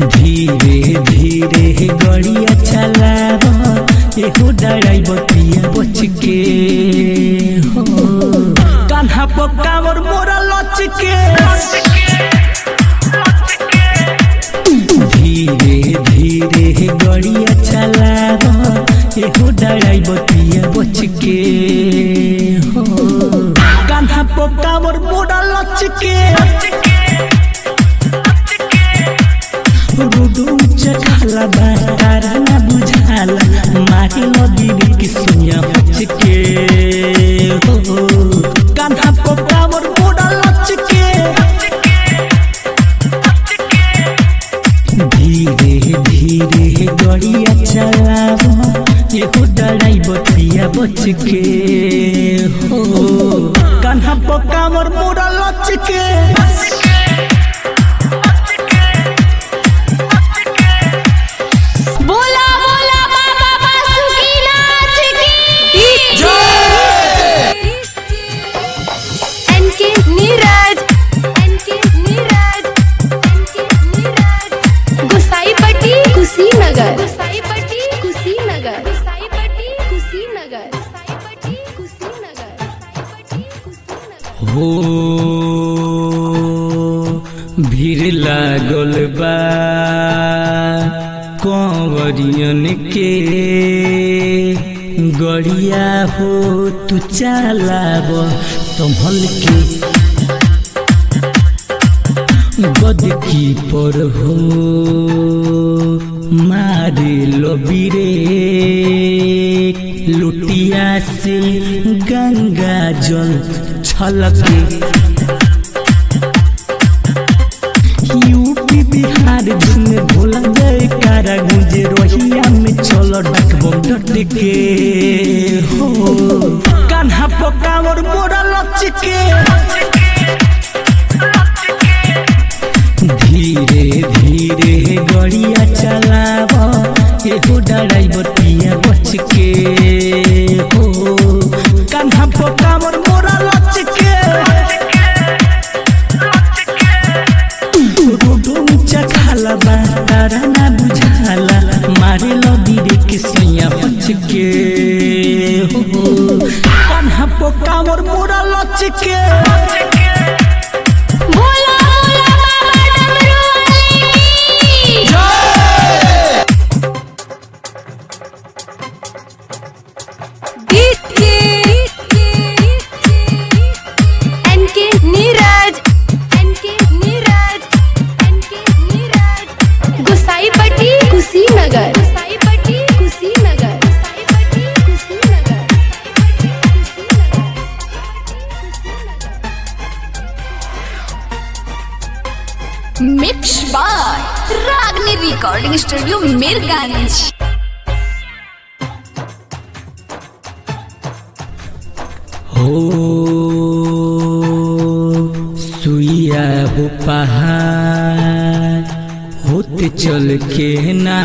धीरे धीरे गड़िया चलाव एहो डराइब पिया बच के हो कान्हा पकावर मोरा लच के धीरे धीरे गड़िया चलाव एहो डराइब पिया बच के हो कान्हा पकावर मोरा लच के रोडो ऊंचा खाला बातारा ना बुझाला मारे लदी के सुनिया बच के हो कान्हा पकावर मोड़ा लच के धीरे धीरे गड़िया चलाव एहो डराई बतिया बच के हो कान्हा पकावर मोड़ा लच के बोला बोला बाबा बासुकीनाथ की एनके नीरज एनके नीरज एनके नीरज गुसाईपट्टी कुशीनगर गुसाईपट्टी कुशीनगर गुसाईपट्टी कुशीनगर गुसाईपट्टी कुशीनगर गुसाईपट्टी कुशीनगर हो भीड़ लागल बा कंवरियन के गड़िया हो तू चलाब संभल के गद की पर हो मारे लबीरे लुटिया से गंगा जल छलके यूपी बिहार झूमे भोला जय कारा गुंजे रोहिया में चलो डकबम डट के हो कान्हा पकावर मोरा लच के धीरे धीरे गड़िया चलाव एहो डराइवर पिया बच के हो कान्हा पकावर मोरा लच के रोडो ऊंचा खाला बातारा ना बुझाला मारे लगी रे के सैया बच के हो कान्हा पकावर मोरा लच के बोला बोला बाबा डमरू वाली NK Neeraj NK Neeraj NK Neeraj Gusaipatti Kushinagar Gusaipatti Kushinagar Gusaipatti Kushinagar mix by Ragini recording studio Mirganj हो सुइया हो पहाड़ होते चल के ना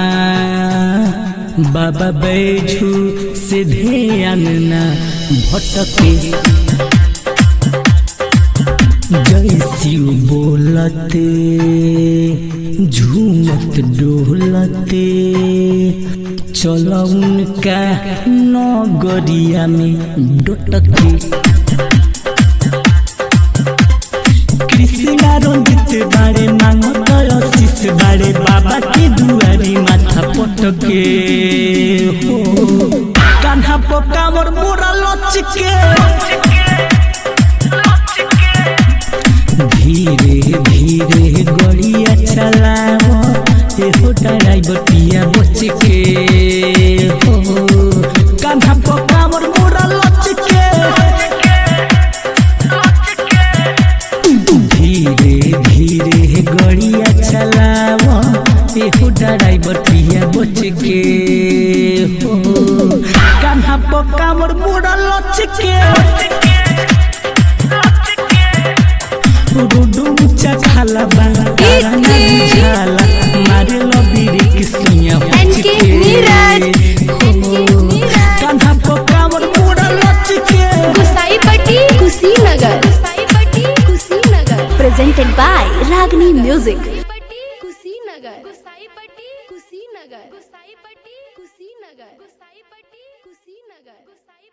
बाबा बैठू से ध्यान ना भटके जय शिव बोलते झूमत डोलते चलो उनका नगरिया में डटके कृष्णा रंजित बारे मांगत आशीष बारे बाबा के दुआरी माथा पटके हो कान्हा पकावर मोरा लचके धीरे धीरे गड़िया चलाव एहो ड्राइवर पिया बच के हो कान्हा पकावर मोरा लचके धीरे धीरे गड़िया चलाव एहो ड्राइवर पिया बच के हो कान्हा पकावर मोरा लचके रोडो ऊंचा खाला बातारा ना बुझाला मारे लबीरे के सुइया एनके नीरज एनके नीरज कान्हा पकावर मोड़ा लचके Gusaipatti Kushinagar Gusaipatti Kushinagar presented by Ragni Music. Kushinagar Kushinagar Gusaipatti Kushinagar Gusaipatti Kushinagar Gusain